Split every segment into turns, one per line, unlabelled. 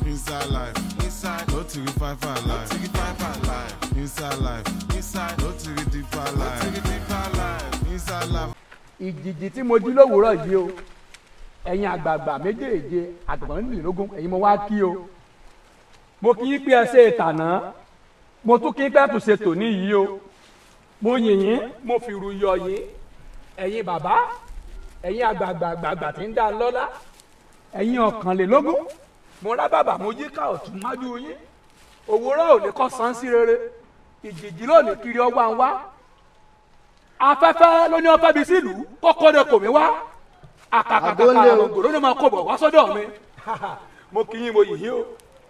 inside life, inside, no to the five five life, to the five five life, inside life, inside, no to the deeper life, to the deeper life, inside life.
ìjìjì tí mo jí lówùúrọ̀ yìí o ẹ̀yin àgbààgbà méjèèje àtọ̀gbọ̀n nílùú ẹ̀yin mo wá kí o mo kí yín pé ẹ ṣe ìtànà mo tún kí yín pé ẹ tún ṣe tòní yìí o mo yìn yín mo fi ru yọ yín ẹ̀yin bàbá ẹ̀yin àgbààgbà àgbààgbà tí ń dá lọ́lá ẹ̀yin ọ̀kànlélógún mo rá bàbà mo yí ká ọ̀tún májú yín òwúrọ̀ ò ní kọ́ san sí rere ìjìjì lónìí kiri ọwọ́ à ń wá afẹ́fẹ́ ló ní ọfẹ́ bí sílùú kọ́kọ́ dẹ kò mí wá àkàkàkà àrògò ló ní máa kó bọ̀ wá sọ́dọ̀ mi mo kì í yín mo yìí o.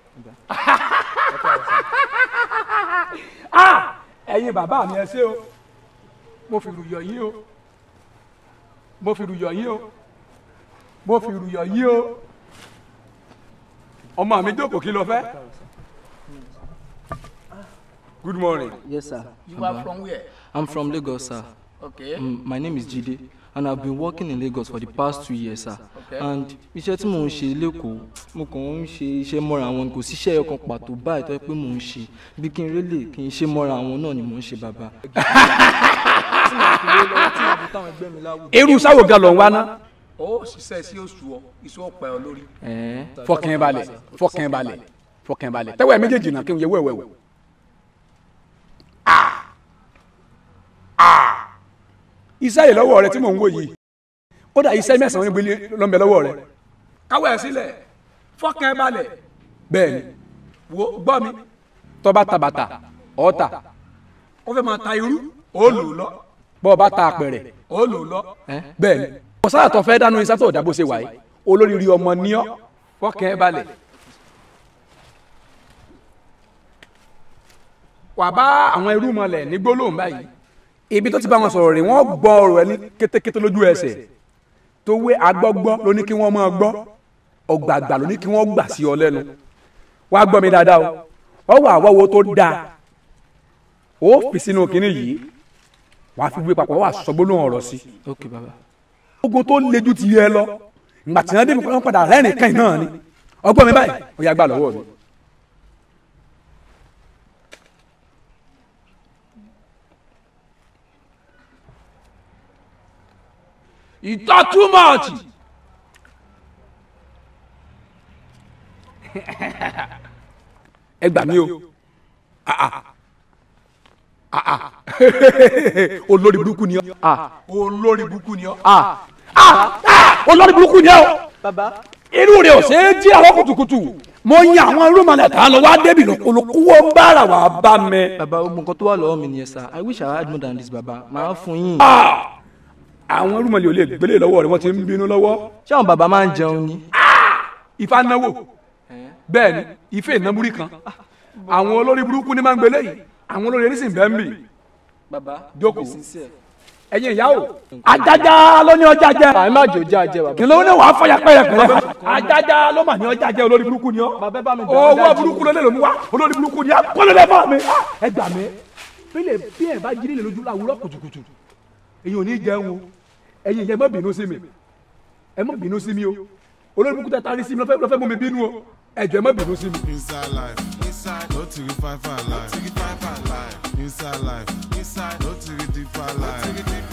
Ah! ẹ̀yin bàbá mi ẹ ṣé o mo fi rùyọ̀ yín o mo fi rùyọ̀ yín o mo fi rùyọ̀ yín o ọmọ mi jókòó kí ló fẹ́. good morning.
Yes, sir.
you are from where.
I'm from Lagos, sir.
okay.
Mm, my name is Jide, and I've been working in Lagos for the past two years, sir.
Okay.
And iṣẹ́ tí mò ń ṣe lẹ́kọ̀ọ́, mo kàn ń ṣe iṣẹ́ mọ́ra àwọn kò síṣẹ́ ọkàn pàtó báyìí tó yẹ pé mò ń ṣe. Bí kí n rélè kí n ṣe mọ́ra àwọn náà ni mò ń ṣe bàbá. Tí màá fi lé lọ́wọ́ tí màá fi táwọn ẹgbẹ́ mi láwùjọ.
irú sáwò gan ló ń wá ná.
ó ṣiṣẹ́ sí oṣù ọ iṣu ọ̀pẹ ọ lórí.
Ẹ̀ẹ́
fọkàn balẹ̀ fọkàn balẹ̀ fọkàn balẹ̀ tẹ́wọ́ ẹ̀ méjèèjì náà kí n yẹ wẹ́wẹ́wẹ́. iṣẹ́ yìí lọ́wọ́ rẹ tí mò ń wò yìí kódà iṣẹ́ mẹ́sàn-án níbi ló ń bẹ lọ́wọ́ rẹ. káwọ́ ẹ̀ sílẹ̀ fọkàn balẹ̀. bẹ́ẹ̀ni wo gbọ́ mi tọ́ba ta bàtà ọ̀ọ́ta ó fẹ́ máa ta irú ó lò ó lọ bọ́ọ̀ bá ta apẹ̀rẹ̀ ó lò ó lọ bẹ́ẹ̀ni kọ̀sára tó fẹ́ dánú iṣẹ́ tó dá bó ṣe wà yìí olórí rí ọmọ ní ọ́ fọkàn balẹ̀. wà bá àwọn irú mọlẹ̀ ní gbólóhùn báyìí ibi tó ti bá wọn sọ̀rọ̀ rè wọ́n gbọ́ ọ̀rọ̀ ẹ ní kétékété lójú ẹsẹ̀ tó wé agbọ́gbọ́ ló ní kí wọ́n máa gbọ́ ọ̀gbàgbà ló ní kí wọ́n gbà sí ọ lẹ́nu wàá gbọ́ mi dáadáa o ọ wà wọ́wọ́ tó dáa ó fi sínú kínní yìí wàá fi gbé papọ̀ wàá sọ gbólóhùn ọ̀rọ̀ sí
ok bàbá.
ogun tó lejú ti yẹ lọ ìgbà tí wọ́n dé wọn padà rẹ́rìn kan náà ni ọgbọ́n mi báyìí ó yá gbà lọ́wọ́ mi. ìtọ́ too much. ẹ gbà mí o Ah, ah. Ah, ah. olórí burúkú ni ọ olórí burúkú ni ọ Ah, ah. olórí burúkú ni ọ
bàbá.
irú rẹ̀ ò ṣe é jí àwọn kùtùkùtù mo yan àwọn irúmọlẹ̀ tá a lọ wá débi olùkúwọ́ ń bára wà bá mi.
bàbá ogun kan tó wà lọ́wọ́ mi nìyẹn sir i wish i had more than this bàbá màá fún yín.
àwọn irúmọlẹ̀ ò lè gbélé lọ́wọ́ rẹ̀ wọ́n ti ń bínú lọ́wọ́.
ṣé àwọn bàbá máa ń jẹun ni.
ifá náwó bẹ́ẹ̀ ni ife ìnámúrí kan àwọn olórí burúkú ni máa ń gbélé yìí àwọn olórí ẹni sì ń bẹ́ ń bì.
bàbá
Jókòó.
be sincere.
ẹ̀yin ìyá o ajájá ló ní ọjà jẹ
àmì má jò jẹ́ àjẹ́ bàbá.
kí ló ní wàá fọyà pẹ́rẹpẹ́rẹ ajájá ló mà ní ọjà jẹ olórí burúkú ni ọ
bàbá bá mi bẹ̀
owó
ọ́
burúkú ló lè lòmú wa olórí burúkú ni akọ́lẹ́lẹ́ fún mi ẹ gbà mí bílẹ̀ bí ẹ bá jí nílẹ̀ lójú láwùrọ̀ kùtùkùtù èyí ò ní jẹun o ẹ̀yin ìyẹn má bínú sí mi ẹ má bínú sí mi o olórí burúkú tẹ tari sí mi lọ́fẹ́ lọ́fẹ́ mú mi bínú o ẹ jọ̀ọ́ ẹ má bínú sí mi.
Inside life, inside, no to the five five life, to the five five life, inside life, inside, no to the deeper life, to the deeper